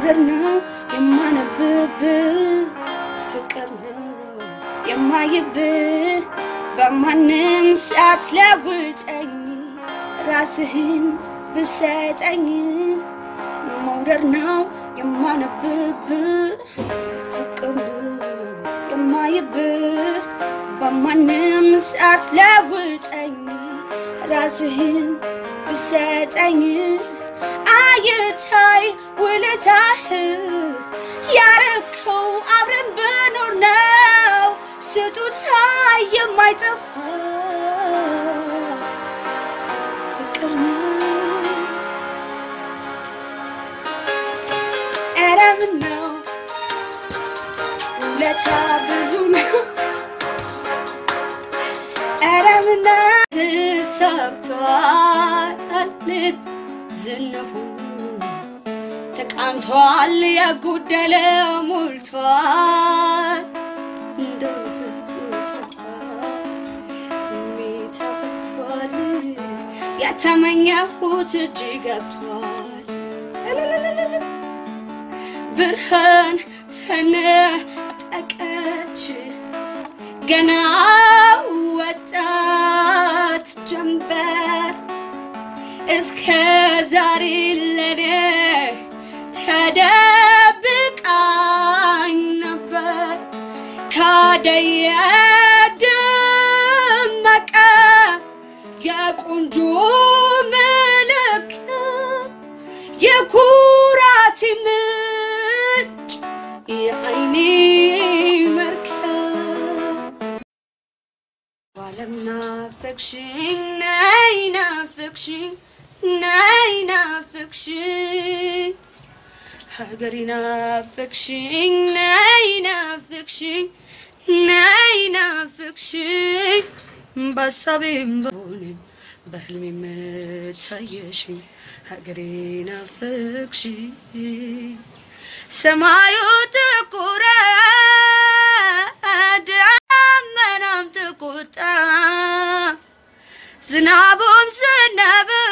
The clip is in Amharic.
መውደድ ነው የማነብብህ ፍቅር ነው የማይብህ በማንም ሰዓት ለውጠኝ ራስህን ብሰጠኝ መውደድ ነው የማነብብህ ፍቅር ነው የማይብህ በማንም ሰዓት ለውጠኝ ራስህን ብሰጠኝ አይታይ ውለታህ ያረከው አብረን ብኖር ነው ስጦታ የማይጠፋ ፍቅር ነው። ኧረ ምነው ውለታ ብዙ ነው። ኧረ ምነው ተሳክቷል ዝነፉ ተቃንቷል ያጎደለ ሞልቷል እንደ ፍጹታ ተፈቷል ያተመኘሁት እጅ ገብቷል ብርሃን ፈነጠቀች ገና ወጣት ጀንበር እስከ ዛሬ ለኔ ተደብቃኝ ነበር ካደየ ደመቀ የቆንጆ ምልክት የኩራቴ ምንጭ የአይኔ መርከብ ዓለም ናፈቅሽኝ ነይ ናፈቅሽኝ ነይ ናፈቅሽኝ ሀገሬ ናፈቅሽኝ ነይ ናፈቅሽኝ ነይ ናፈቅሽኝ በሀሳቤም በሆንም በህልሜም ታየሽኝ ሀገሬ ናፈቅሽኝ ሰማዩ ጥቁረ ደመናም ተቆጣ ዝናቡም ዘነበ